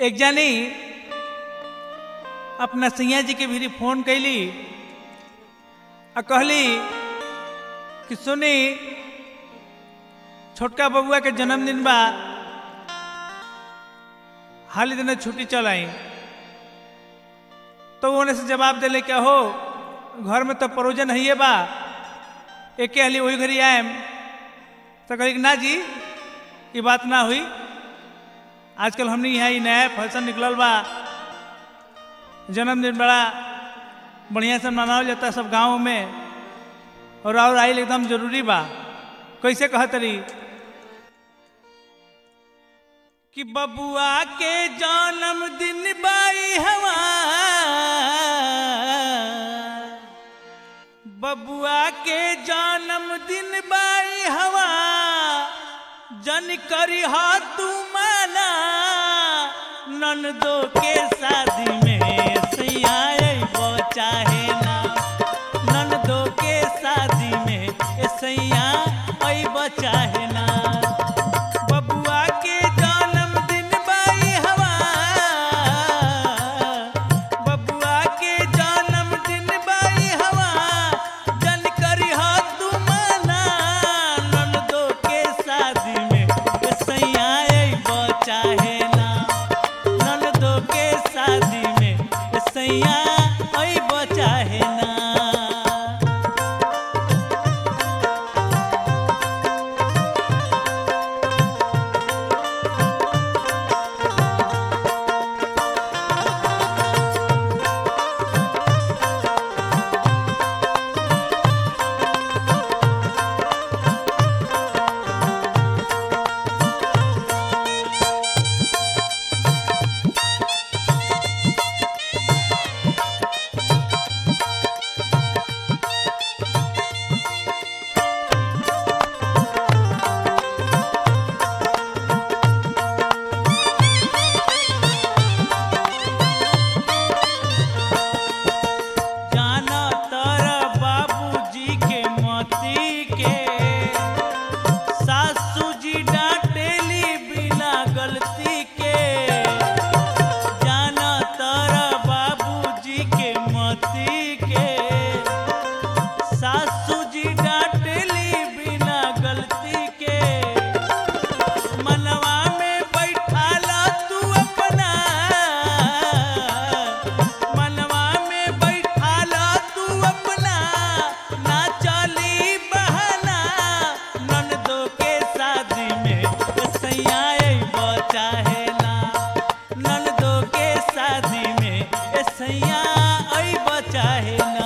एक जानी अपना सैया जी के भी फोन कैली आ कहली कि सुनी छोटका बबुआ के जन्मदिन बा हाल ही दिन छुट्टी चल आई तो उन्हें से जवाब दिले क्या हो घर में तो परोजन है बा एक हाली वही घरी आएम तो कही ना जी ये बात ना हुई आजकल हमने यहाँ ही नया फैशन निकलल बा जन्मदिन बड़ा बढ़िया से मनावल जाता है सब गाँव में और और आइल एकदम जरूरी बा कैसे कहत रही कि बबुआ के जन्मदिन बाई हवा बबुआ के जन्मदिन बाई हवा जन करी हा तू माना ननदो के शादी में सैया अइबो चाहे ना ननदो के शादी में ए सैया अइबो चाहे ना बबुआ के जन्मदिन बाई हवा बबुआ के जन्मदिन बाई हवा जन करी हा तू माना ननदो के शादी में ए सैया अइबो चाहे ना ननदो के शादी में ए सैया अइबो चाहे ना जाना तारा बाबूजी के मोती के सासू जी डांटेली बिना गलती के जाना तारा बाबूजी के मोती के सासू जी डांटेली बिना गलती के मनवा में बैठाला तू अपना मनवा में बैठाला तू अपना ना चली बहाना ननदो के शादी में सैया अइबो चाहे ना ननदो के शादी में सैया अइबो चाहे ना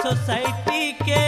सोसाइटी के